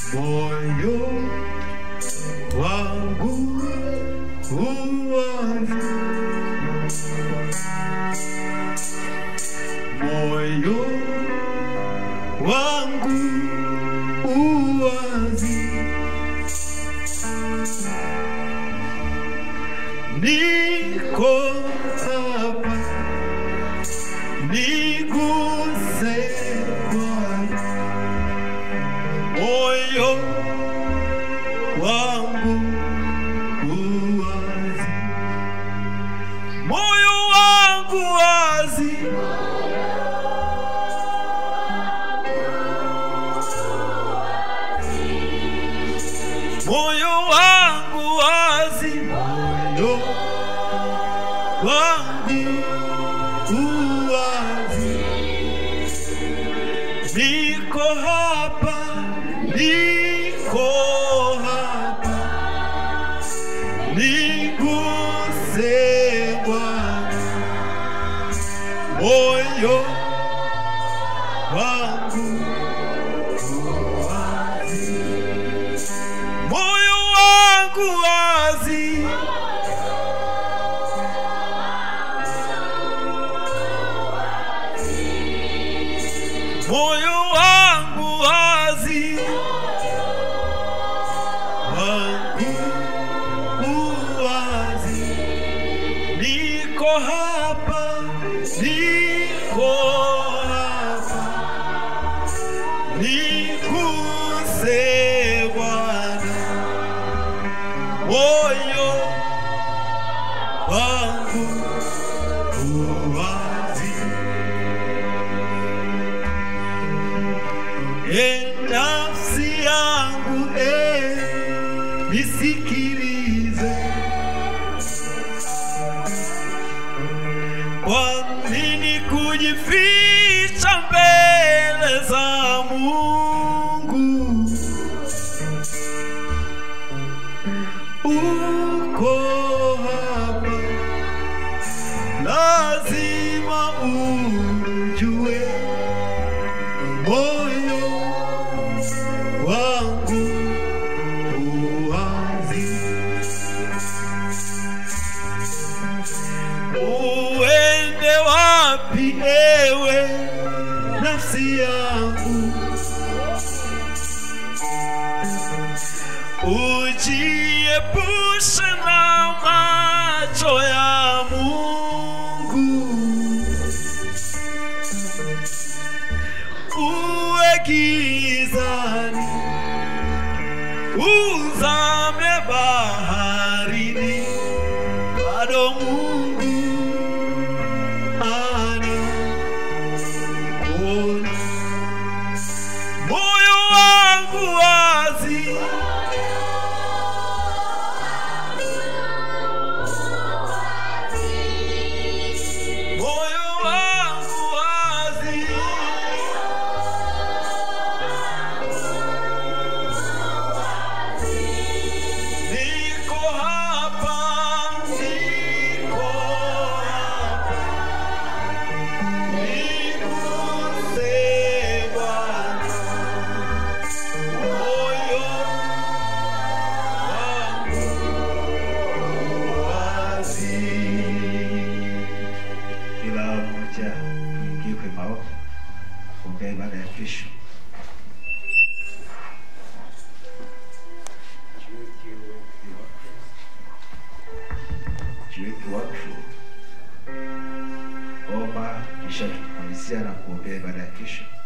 moyo wangu uwazi, moyo wangu uwazi, niko hapa, niguse Bwana moyo wangu uwazi, moyo wangu wazi, moyo wangu wazi, moyo wangu uwazi, niko hapa, niko hapa, niguse Bwana, moyo wangu wazi, moyo wangu wazi, moyo wangu wazi, wangu uwazi, niko hapa, niko hapa, niguse Bwana, moyo wangu uwazi. E nafsi yangu e, nisikilize. Kwa nini kujificha mbele za Mungu? Uko hapa, lazima ujue moyo wangu uwazi, uende wapi ewe nafsi yangu, ujiepushe na macho ya Mungu uwe gizani, uzame baharini, bado Mungu ana kuona. Moyo wangu wazi, moyo wangu wazi. Niko hapa, niko hapa, niguse Bwana, moyo wangu wazi. Kila mmoja ingie kwenye maombi kuombea ibada ya kesho. Jiweke wakfu, omba, kisha tutamalizia na kuombea ibada ya kesho.